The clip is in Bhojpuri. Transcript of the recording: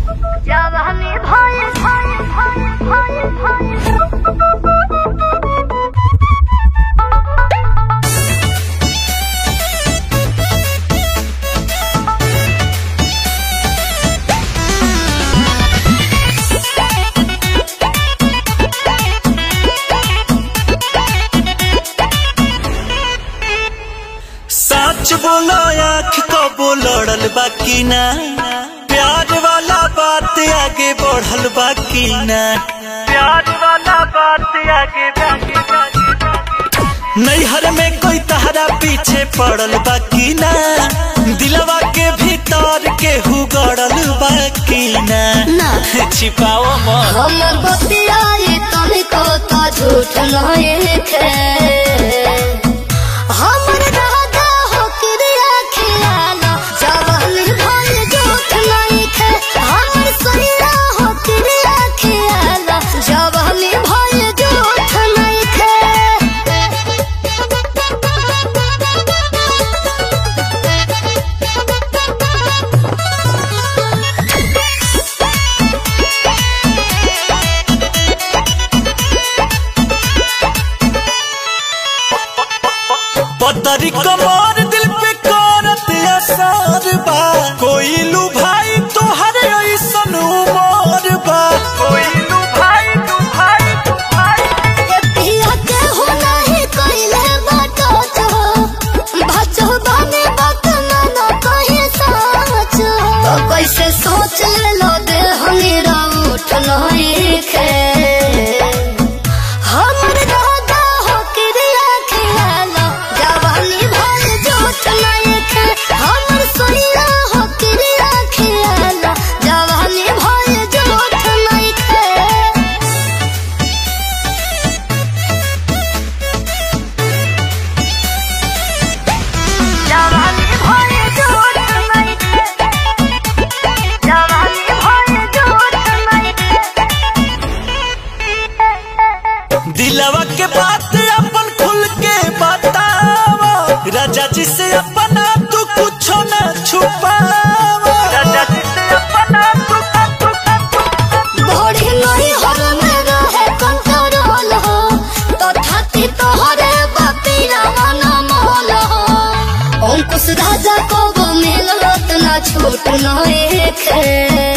जवानी भय भय भय भय भय सच बोलो आँख कबो लड़ल बाकी ना प्यार वाला बात आगे बढ़ल बाकी ना प्यार वाला बात आगे नैहर में कोई तहरा पीछे पड़ल बाकी ना दिलवा के भीतर के हुगड़ल बाकी ना ना। छिपाओ मत हमर बतियाई तनिको तो झूठ नहीं खे हमर दादा हो क्रिया खियाला जवानी भय झूठ नहीं खे हमर सैया हो क्रिया खियाला जवानी भय झूठ नहीं खे पतरी कमर दिल पे करत असर बा कोई लू भाई तोहरे ऐसन उमर बा कोई लू भाई तू भाई तू भाई ए पिया के हो नहीं कइले बाटो छो भाचो बाने बात ना ना कहे सच तो कैसे सोच ले लो दे हमीरा उठ नहीं खे हमर दादा हो क्रिया खियाला जवानी भर झूठ नहीं खे हमर सोइया हो क्रिया खियाला जवानी भर झूठ नहीं खे जवानी भय झूठ नहीं खे जवानी भय झूठ नहीं खे दिलवा के बात अपन खुल के बतावा राजा जी से अपना तू कुछो न छुपावा राजा जी से अपना तू बड़ी नहीं हर में रहे कंट्रोल हो तो छाती तोहरे बपीरा मन मोल हो अंकुश राजा को वो मिलत ना छूट नहीं खे